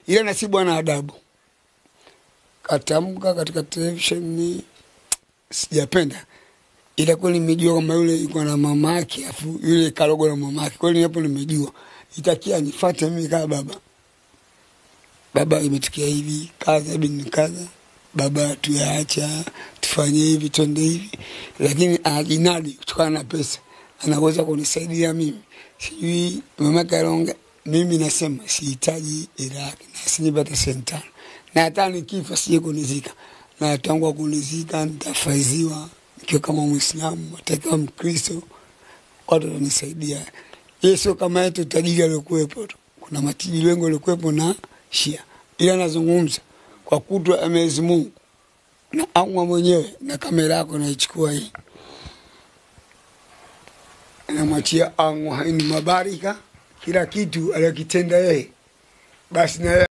ila Nasibu ana adabu, katamka katika televisheni, sijapenda ila kweli nimejua kama yule yuko na mama yake, afu yule karogo na mama yake, kweli hapo nimejua itakia nifuate mimi kama baba. Baba, imetukia hivi, kaza bin kaza, baba, tuyaacha tufanye hivi, twende hivi, lakini anajinadi kutokana na pesa, anaweza kunisaidia mimi, sijui mama Karonga. Mimi nasema sihitaji hela yake, na sinipata senti tano, na hata nikifa sije kunizika, na tangu kunizika nitafaiziwa nikiwa kama Mwislamu, atakiwa Mkristo, watu watanisaidia. Yeye sio kama yetu tajiri aliokuwepo tu, kuna matajiri wengi waliokuwepo na Shia, ila nazungumza kwa kutwa ya Mwenyezi Mungu na Allah mwenyewe, na kamera yako naichukua hii, namwachia Allah haini mabarika, kila kitu aliyokitenda yeye basi na